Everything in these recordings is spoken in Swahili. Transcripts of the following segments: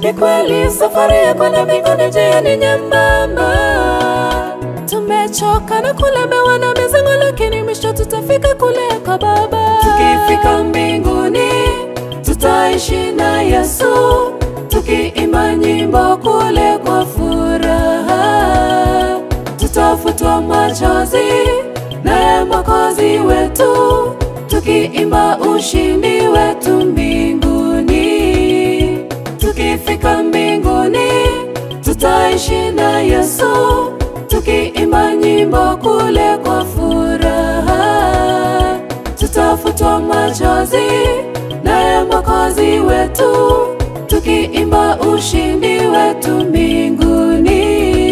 Ni kweli safari ya kwenda mbinguni njia ni nyembamba, tumechoka na kulemewa na mizigo, lakini mwisho tutafika kule kwa Baba. Tukifika mbinguni tutaishi na Yesu, tukiimba nyimbo kule kwa furaha, tutafutwa machozi naye Mwokozi wetu, tukiimba ushindi wetu mbinguni. Tukifika mbinguni tutaishi na Yesu, tukiimba nyimbo kule kwa furaha, tutafutwa machozi naye Mwokozi wetu, tukiimba ushindi wetu mbinguni.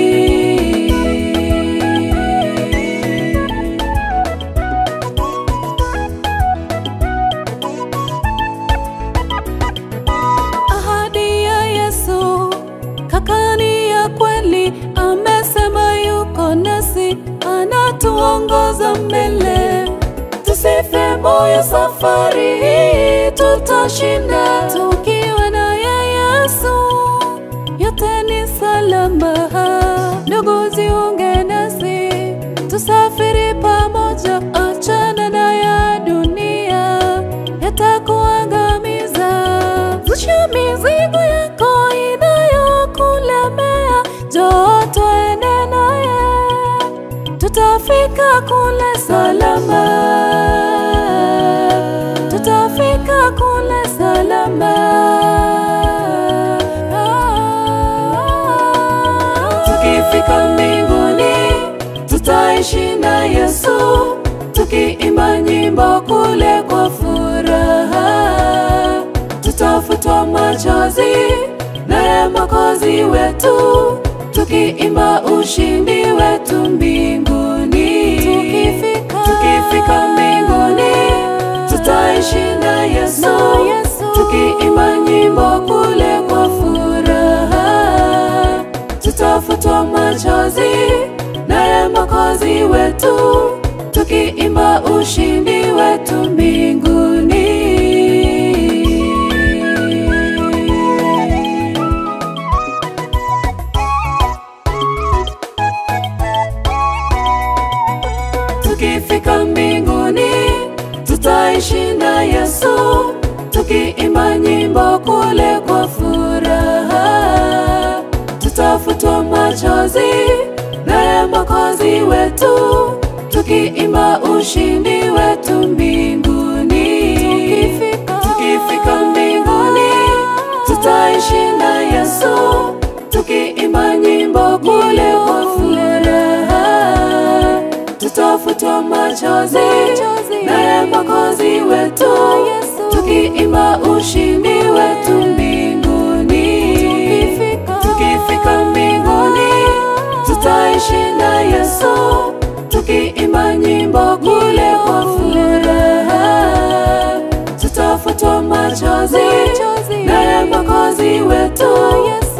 Ahadi ya Yesu kakani ya kweli, amesema yuko nasi, anatuongoza mbele. Tusife moyo, safari hii tutashinda, tukiwa naye Yesu, yote ni salama. Ndugu, jiunge nasi, tusafiri pamoja, achana na ya dunia yatakuangamiza. Zusha mizigo yako inayokulemea, njoo twende naye, tutafika kule salama, tutafika kule salama. Tukifika mbinguni tutaishi na Yesu, tukiimba nyimbo kule kwa furaha, tutafutwa machozi naye Mwokozi wetu, tukiimba ushindi wetu mbinguni. Tukifika, tukifika mbinguni tutaishi na Yesu, tukiimba nyimbo kule kwa furaha, tutafutwa machozi naye Mwokozi wetu, tukiimba ushindi wetu mbinguni. Tukifika mbinguni tutaishi na Yesu, tukiimba nyimbo kule kwa furaha, tutafutwa machozi naye Mwokozi wetu, tukiimba ushindi wetu mbinguni. Tukifika, tukifika mbinguni tutaishi na Yesu, tukiimba nyimbo kule kwa furaha, tutafutwa machozi naye Mwokozi wetu, tukiimba ushindi wetu mbinguni. Tukifika mbinguni tutaishi na Yesu, tukiimba nyimbo kule kwa furaha, tutafutwa machozi naye Mwokozi wetu,